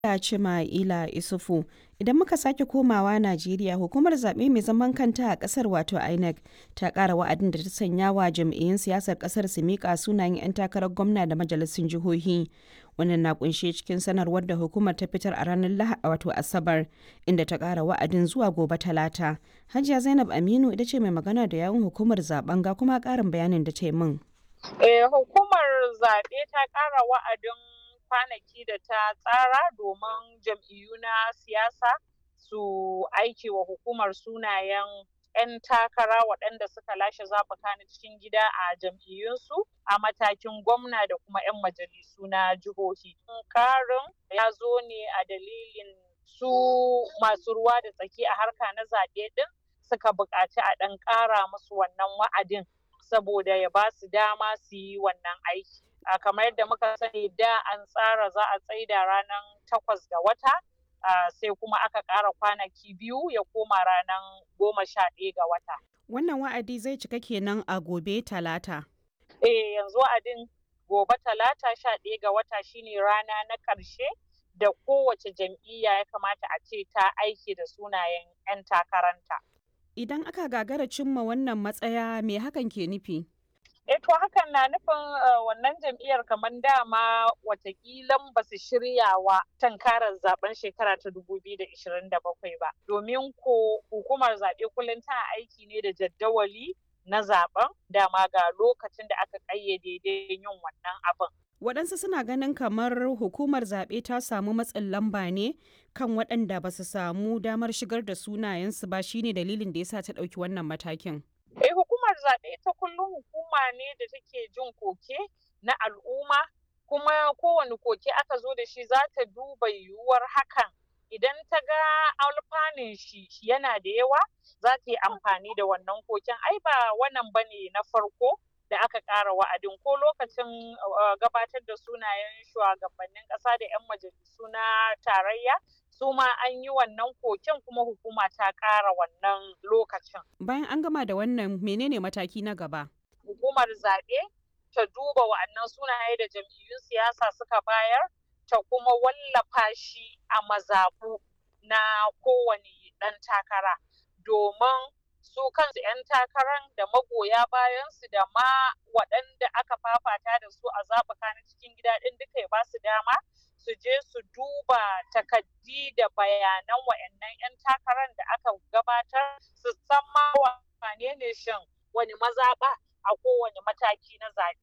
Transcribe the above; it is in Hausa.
Cima'ila Isufu. Idan muka sake komawa Najeriya, hukumar zaɓe mai zaman kanta a ƙasar wato INEC ta ƙara wa'adin da ta sanya wa jam'iyyun siyasar ƙasar su miƙa sunayen 'yan takarar gwamna da majalisun jihohi. Wannan na kunshe cikin sanarwar da hukumar ta fitar a ranar Lahadi wato Asabar, inda ta ƙara wa'adin zuwa gobe Talata. Hajiya Zainab Aminu ita ce mai magana da yawun hukumar zaben ga kuma ƙarin bayanin da ta yi min. Eh, hukumar zaɓe ta ƙara wa'adin kwanaki da ta tsara domin jam'iyyu na siyasa su aiki wa hukumar sunayen 'yan takara waɗanda suka lashe zaɓuka na cikin gida a jam'iyyunsu a matakin gwamna da kuma 'yan majalisu na jihohi. Karin ya zo ne a dalilin su masu ruwa da tsaki a harka na zaɓe ɗin suka buƙaci a ɗan ƙara musu wannan wa'adin saboda ya ba su dama su yi wannan aiki. Uh, kamar yadda muka sani da an tsara za a tsaida ranar takwas ga wata uh, sai kuma aka ƙara kwanaki biyu ya koma ranar goma sha ɗaya ga wata. Wannan wa'adi zai cika kenan a gobe talata. Eh yanzu wa'adin gobe talata sha ɗaya ga wata shine rana na ƙarshe da kowace jam'iyya ya kamata a ce ta aiki da sunayen 'yan takaranta. Idan aka gagara cimma wannan matsaya me hakan ke nufi? E to hakan na nufin wannan jam'iyyar kamar dama watakilan ba su shirya wa tankarar zaben shekara ta 2027 ba. Domin ko hukumar zaɓe kullum tana aiki ne da jaddawali na zaben dama ga lokacin da aka ƙayyade yin wannan abin. Waɗansu suna ganin kamar hukumar zaɓe ta samu matsin lamba ne kan waɗanda ba su samu damar shigar da sunayensu ba shine dalilin da yasa ta ɗauki wannan matakin. Eh hukumar zaɓe ta kullum hukuma ne da take jin koke na al'umma kuma kowane koke aka zo da shi za ta duba yiwuwar hakan idan ta ga alfanun shi yana da yawa za ta yi amfani da wannan koken ai ba wannan bane na farko da aka ƙara wa'adin ko lokacin gabatar da sunayen shugabannin ƙasa da 'yan majalisu na tarayya su ma an yi wannan koken kuma hukuma ta ƙara wannan lokacin. Bayan an gama da wannan menene mataki na gaba? Hukumar zaɓe ta duba wa'annan sunaye da jam'iyyun siyasa suka bayar ta kuma wallafa shi a mazaɓu na kowane ɗan takara domin su kansu 'yan takaran da magoya bayansu da ma waɗanda aka fafata da su a zaɓuka na cikin gida ɗin duka ya ba su dama su je su duba takaddi da bayanan wa'annan 'yan takarar da aka gabatar su san ma wane ne shin wani mazaɓa a kowane mataki na zaɓe.